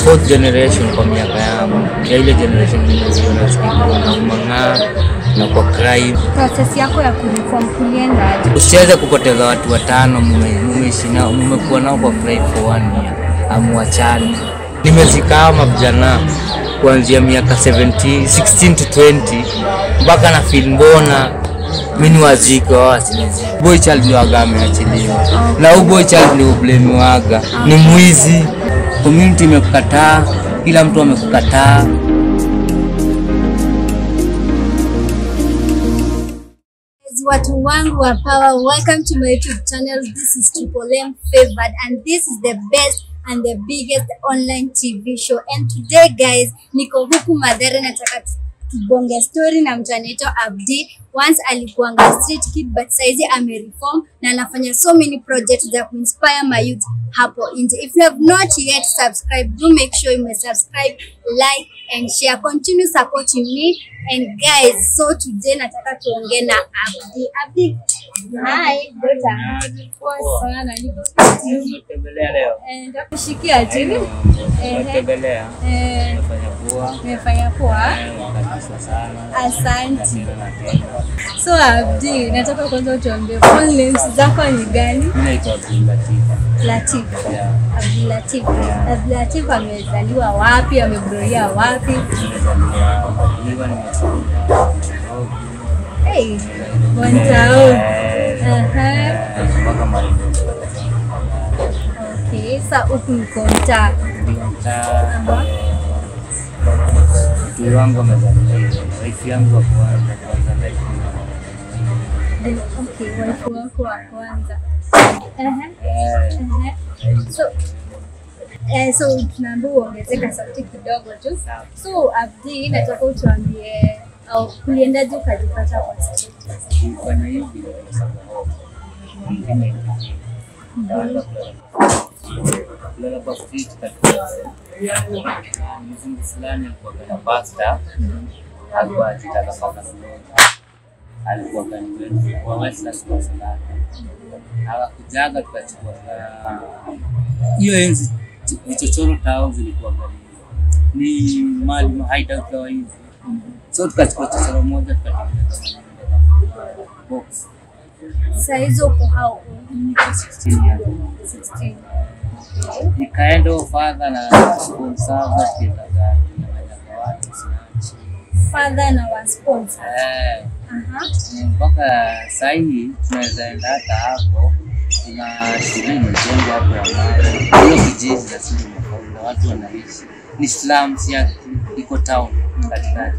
fourth generation kwa miaka yangu ya ile generation niliona sikikuwa na umang'aa na kwa crime. Process yako ya kureform kulienda aje? Usiweze kupoteza watu watano mume- mumeishi nao mumekuwa nao kwa crime for one year, amuachani. Nimezikaa mavijana kuanzia miaka 17, 16 to 20 mpaka na feel mbona mi ni waziko wao wasiniziko. Boy child ndio waga ameachiliwa na huyu boy child ndio ublemiwaga ni mwizi. Community imekukataa, kila mtu amekukataa. Guys, watu wangu wa power welcome to my youtube channel this is triple m favored and this is the best and the biggest online tv show and today guys niko huku madhara nataka tu- tubonge story na mtu anaitwa abdi once alikuanga street kid but saizi amereform na anafanya so many projects za kuinspire my youth hapo nje if you have not yet subscribed do make sure you may subscribe like and share continue supporting me and guys so today nataka tuongee na abdi abdi hi dota poa sana niko Umetembelea leo? Eh, nitakushikia chini Ehe. Umetembelea? Eh, Umefanya poa? nimefanya poa Wakatisa sana. asante Tena na tena. so abdi nataka kwanza utuambie full names zako ni gani Mimi naitwa Abdul Latif. latif Yeah. abdulatif abdulatif amezaliwa wapi amegroia wapi Nimezaliwa Mbaliwa, nimezaliwa Nairobi. hey, Montao. Eh, Aha. eh, mpaka Marindi. okay sa huku mko mtaa Ndio mtaa. Aha. Mtu wangu amezaliwa hivyo. Wife yangu wa kwanza kwanza life Eh, okay waifu wako wa kwanza Aha. Eh, Aha. so eh, so tunaambia uongezeka sauti kidogo tu sawa. so abdi nataka utuambie au kuliendaje ukajipata kwa street Nilifanya hivi kwa sababu mwingine nikaanza kulala. kulala kwa street katika mzungu fulani alikuwa kana pasta alikuwa akitaka paka alikuwa kaniwetu kwa Westlands kwa salama hawakujaga tukachukua ka- hiyo enzi ch- vichochoro tao zilikuwa gari ni mali hideout kawa hivi so tukachukua chochoro moja tukatengeneza box saa hizo uko hao 16 years 16 nikaenda fadha na sponsor tukienda gari na watu sinaachi father na wa sponsor eh aha mpaka sahii tunaweza enda hata hapo. Kuna shule imejengwa hapo ya mawe, hiyo kijiji lakini imefaulu, watu wanaishi, ni slums ya iko town katikati.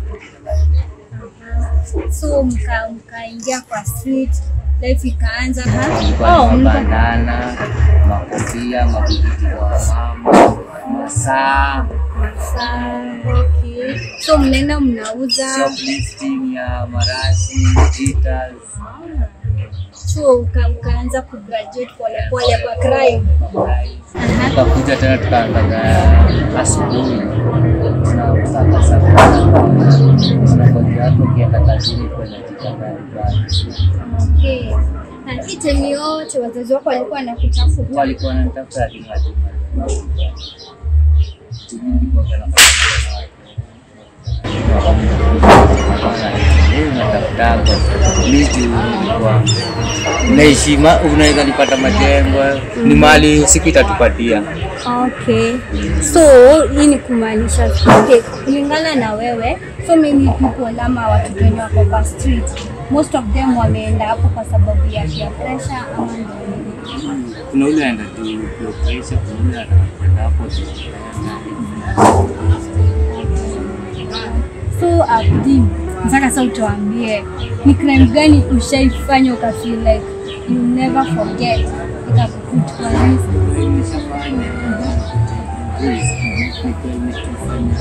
so mka mkaingia kwa street life ikaanza ha Kulikuwa oh, na mka, mabandana, makofia, mabigiti wa mama, masaa, saa okay so mnaenda mnauza shoplifting ya marashi, jitters, so uka, ukaanza kugraduate polepole kwa crime aha tukakuja tena tukaangaza asubuhi tunataka safari tunangoja hapo ukienda kazini kwenda jitangari okay na hii time yote wazazi wako walikuwa wanakutafuta walikuwa wananitafuta lakini naishi unaweza nipata majengo ni mali siku itatupatia Okay. So hii ni kumaanisha okay, kulingana na wewe, so many people ama watoto wenye wako kwa street, most of them wameenda hapo kwa sababu ya peer pressure ama ndio nini? kuna ule anaenda tu peer pressure, kuna ule anaenda hapo tu. So Abdi, nataka sasa utuambie ni crime gani ushaifanya ukafeel like you never forget ikakuput kwa risk? Nimeshafanya Yes, nilikuwa nimefanya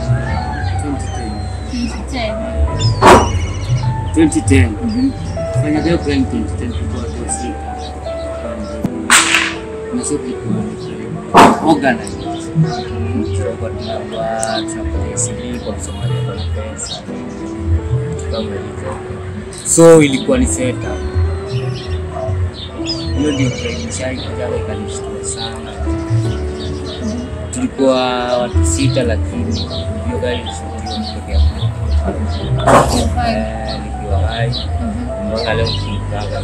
2010. 2010. 2010 fanya hiyo crime 2010 tulikuwa tu sita na sio tulikuwa organized tulikuwa tunakuwa tunapata CD kwa msomaji kwa pesa kama hivyo so ilikuwa ni setup hiyo ndio crime nishaikuja ikanishtua sana tulikuwa watu sita, lakini hiyo gari ilishuhudiwa peke yangu. Eh, nikiwa hai mpaka leo kimkaga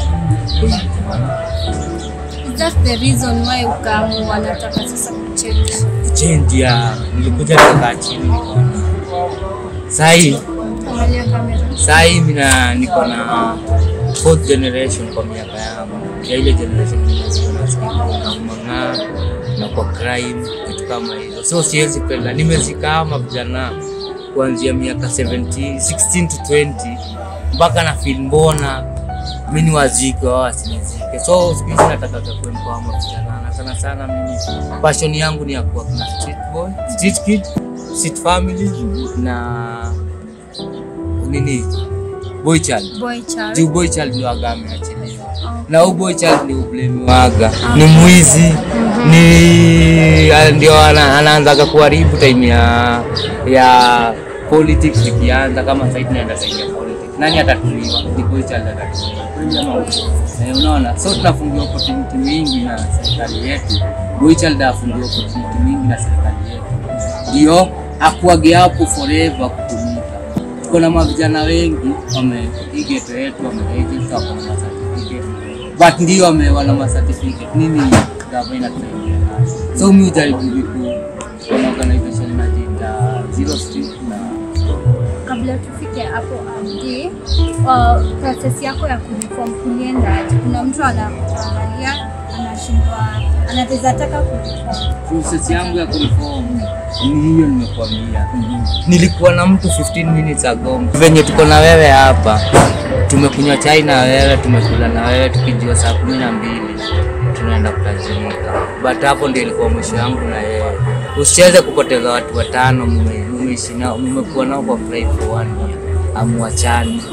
Is that the reason why ukaamua nataka sasa kuchange? change ya nilikuja nikakaa chini nikaona sahii Angalia kamera. sahii mina niko na fourth generation kwa miaka yangu ya ile generation namang'aa na kwa crime vitu kama hizo, so siwezi penda, nimezikaa mavijana kuanzia miaka 17 16 to 20 mpaka na feel mbona mi ni wazike wao wasinizike, so siku hizi nataka kuempower mavijana na sana sana mimi passion yangu ni ya kuwa na street boy, street kid, street family na nini boy child Boy child. juu boy child ndio aga ameachiliwa na huyu boy child ni ublemiwaga ni mwizi ni ah, ndio ana, anaanzaga kuharibu time ya ya politics ikianza kama sasa tunaenda time ya politics nani atatuliwa ni boy child atatuliwa Kweli ama uongo? eh, unaona so tunafungiwa opportunity mingi na serikali yetu boy child afungiwa opportunity mingi na serikali yetu ndio akuage hapo forever kutumika tuko na mavijana wengi wamepigeto yetu wameregister wako na certificate but ndio wame wana ma certificate nini gava inatusaidia nayo so mi ujaribu viku kuna organization inajiita Zero Street na Kabla tufike hapo Abdi, uh, process yako ya kureform kuliendaje? Kuna mtu anaangalia anashindwa, anaweza taka kureform. process yangu ya kureform ni hiyo nimekuambia. Nilikuwa na mtu 15 minutes ago, venye tuko na wewe hapa, tumekunywa chai na wewe, tumekula na wewe, tukijua saa kumi na mbili tunaenda kutajirika, but hapo ndio ilikuwa mwisho yangu na yeye. Usicheze kupoteza watu watano, mume- mumeishi nao, mmekuwa nao kwa fry for one year, amuachani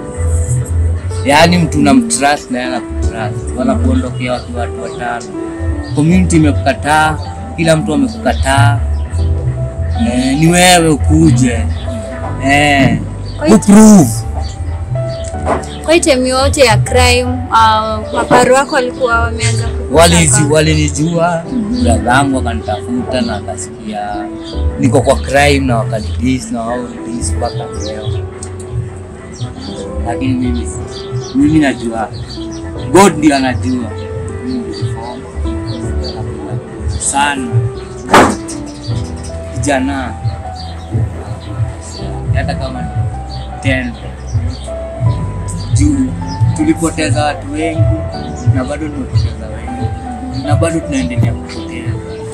yaani mtu unamtrust na yeye anakutrust, wanakuondokea watu watu watano. Community imekukataa, kila mtu amekukataa. Eh, ni wewe ukuje eh, Kwa hiyo- uprove Kwa hii time yote ya crime, uh, maparo wako walikuwa wameanza kukuta Walizi- kwa- walinijua bradhangu wakanitafuta na akasikia niko kwa crime na wakanidis na wao nidis mpaka leo, lakini mimi si- mimi najua God ndio anajua Mimi niliform, sana kijana hata kama ni 10 juu tulipoteza watu wengi na bado tumepoteza wengi na bado tunaendelea kupoteza.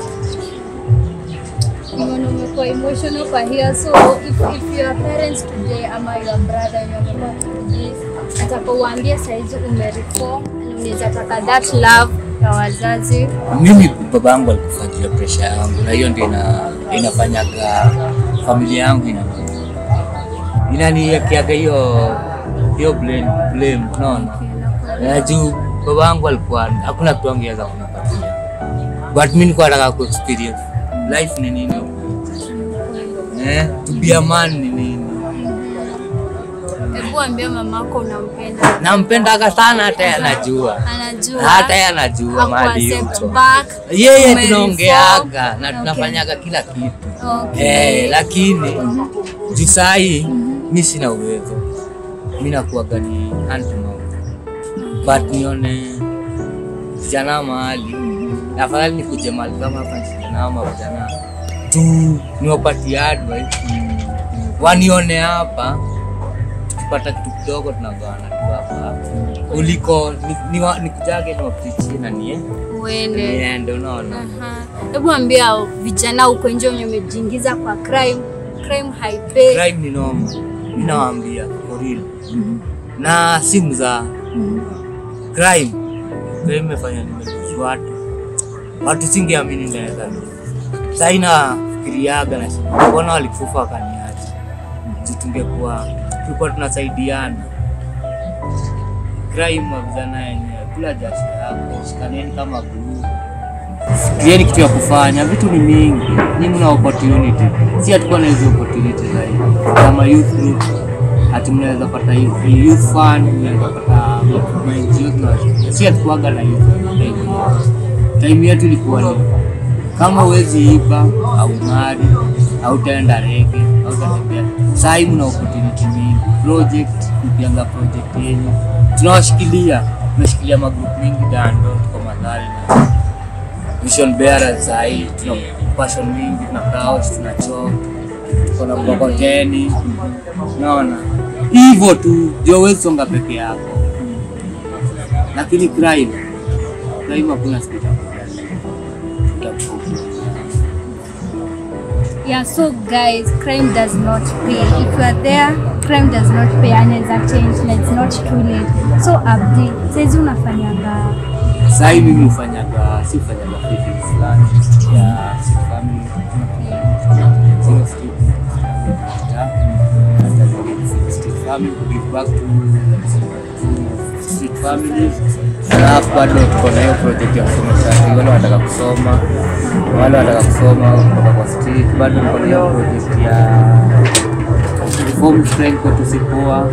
Nimeona umekuwa emotional kwa hiyo so if, if your parents today ama your brother wenye wamekuwa wakikudis nataka uwaambie saizi umereform na unaweza taka that love ya wazazi Mimi baba yangu alikufa juu ya presha yangu, na hiyo ndio ina, inafanyaga familia yangu ina inaniwekeaga hiyo hiyo blame, blame unaona na juu baba yangu alikuwa hakuna kitu angeweza kunipatia, but mimi nilikuwa nataka ku experience life ni nini eh, to be a man ni nini. hebu ambia mamako unampenda Nampendaga sana, hata yeye anajua, anajua hata yeye anajua mahali Hakuaccept yuko. back, Yeye umereform. tunaongeaga na Okay. tunafanyaga kila kitu Okay. eh, lakini juu sahi mi sina uwezo, mi nakuaga ni hand to mouth, but nione vijana mahali, afadhali nikuje mahali kama hapa nisijanama vijana tu niwapatie advice wanione hapa, tukipata kitu kidogo tunagawana tu hapa hapa, kuliko ni- niwa- nikujage niwapichie na nie uende niende, unaona Aha. hebu ambia vijana huko nje wenye umejiingiza kwa crime crime haipei crime ni noma, mi nawaambia for real, na simu za crime crime imefanya nimeluzi watu watu, singeamini naweza sahii nafikiriaga na mbona walikufa wakaniacha, juu tungekuwa tulikuwa tunasaidiana. Crime wa vijana yenyewe, kula jasho yako, shikaneni kama group Fikirieni kitu ya kufanya, vitu ni mingi, nyinyi mna opportunity, si hatukuwa na hizo opportunity zaidi kama youth group, ati mnaweza pata youth youth fund, mnaweza pata ma NGO tunawasaidia. si hatukuwaga na hizo time. Time yetu ilikuwa ni kama huwezi iba au mari au utaenda rege au utatembea sahii mna opportunity mingi project kupianga project yenyu tunawashikilia tunashikilia magrup mingi dando tuko madhari na vision bearers sahii tuna passion mingi tuna couch tuna choo tuko na mkokoteni unaona hivyo tu ndio huwezi songa peke yako lakini crime crime hakuna siku itakuja. Utakufa. Yeah, so guys, crime does not pay. If you are there, crime does not pay and it's a change and it's not too late. So Abdi, saizi unafanyaga Sahii mimi hufanyaga si hufanyaga feeding fulani ya sick family zero street yeah. After the street family to give back to to street family alafu bado tuko na hiyo project ya kusomesha wale wanataka kusoma wale wanataka kusoma kutoka kwa street bado niko na hiyo project ya reform crime kwetu sipoa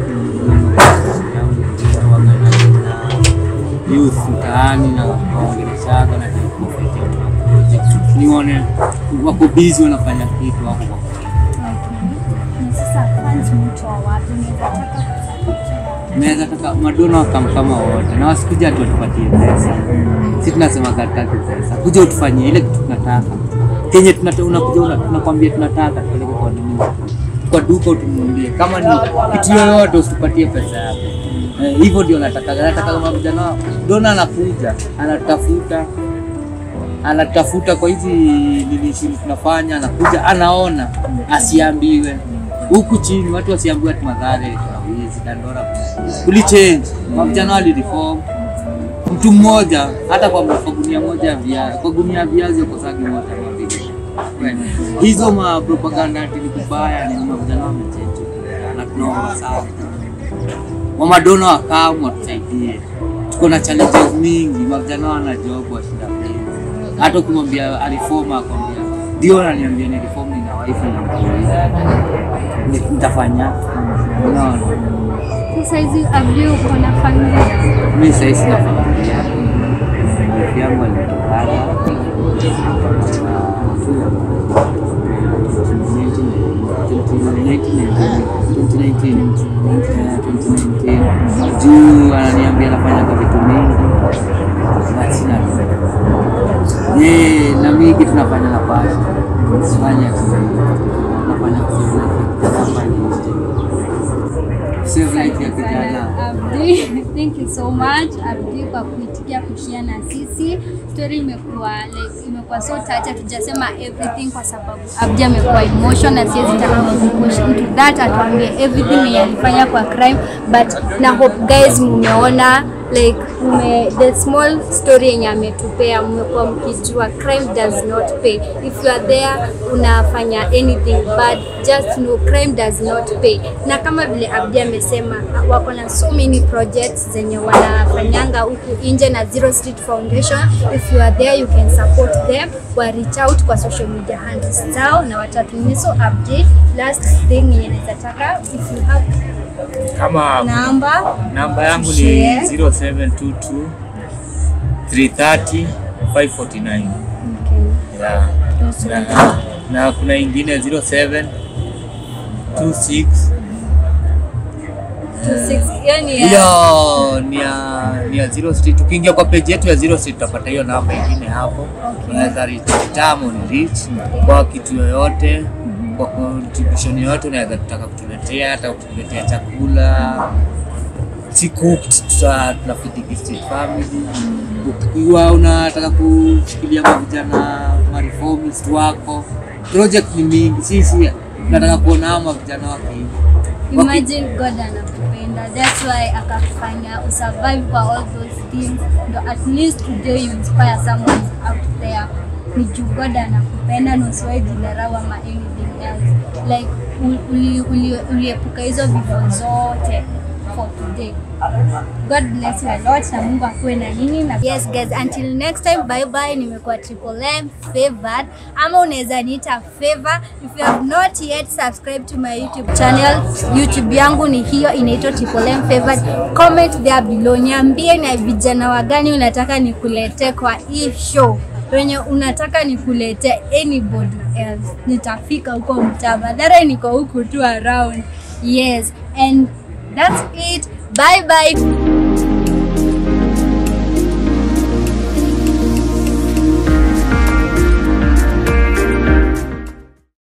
youth mtaani na waongeleshaga na project nione wako busy wanafanya kitu wako kwa na sasa fans mtu wa wapi unaweza taka kusapotia naweza taka madona wakam kama wote na wasikuja ati watupatie pesa si tunasema kataki pesa kuja utufanyie ile kitu tunataka kenye tunata- unakuja una- tunakwambia tunataka tupeleke kwa nini kwa duka utununulie kama ni kitu yoyote usitupatie pesa yako Eh, hivyo ndio nataka nataka kama vijana dona anakuja anatafuta anatafuta kwa hizi nini shughuli tunafanya anakuja anaona asiambiwe huku chini watu wasiambiwe ati madhare kuna wizi dandora kulichange mavijana walireform mtu mmoja hata kwa, kwa gunia moja ya viazi kwa gunia ya viazi ukosagi moja ama mbili hizo mapropaganda ati ni kubaya ni mavijana wamechange na tunaomba sana wamadona wakamu watusaidie tuko na challenges mingi mavijana wana job washinda pesa hata ukimwambia alifoma akwambia ndio ananiambia ni reform nina wife na mtoto nitafanya unaona So saizi Abdi uko na familia mi sahii sina familia wife yangu alitokana juu ananiambia nafanyaga vitu mingi but sina pesa. Eh, na mingi tunafanya na pasha sifanya nafanya save life ya kijana Abdi, thank you so much Abdi kwa kuitikia kushia na sisi. Story imekuwa like imekuwa so touch, hatujasema everything kwa sababu Abdi amekuwa emotion na siwezi taka kupush into that, atuambie everything yenye alifanya kwa crime, but na hope guys mumeona like ume, the small story yenye ametupea mmekuwa mkijua crime does not pay if you are there unafanya anything bad just know crime does not pay na kama vile Abdi amesema wako na so many projects zenye wanafanyanga huku nje na Zero Street Foundation if you are there you can support them wa reach out kwa social media handles zao na watatumia so Abdi last thing yenye naweza taka if you have kama namba namba yangu ni Share. 0722 330 549 okay. yeah. na, na kuna ingine 07 26 yani ya hiyo ni ya ni ya Zero Street. Ukiingia kwa page yetu ya Zero Street utapata hiyo namba ingine hapo, Okay. unaweza reach tamo ni reach kwa kitu yoyote, kwa contribution yoyote unaweza kutaka kutuletea, hata kutuletea chakula si cooked, tuta- tunafeed street family. Ukiwa unataka kushikilia mavijana mareformist wako, project ni mingi, sisi tunataka kuona hao mavijana wakiiva Imagine God anakupenda. That's why akakufanya usurvive kwa all those things. Ndo at least today you inspire someone out there. Ni juu God anakupenda na usiwahi jidharau ama anything else. Like u- uli- uli- uliepuka hizo vifo zote for today. God bless you a lot na Mungu akuwe na nyinyi na yes guys until next time bye bye nimekuwa Triple M favored ama unaweza niita favor if you have not yet subscribe to my YouTube channel YouTube yangu ni hiyo inaitwa Triple M favored comment there below niambie na vijana wagani unataka nikuletee kwa hii show wenye unataka nikulete anybody else nitafika huko mtaa madhara niko huku tu around yes and that's it bye bye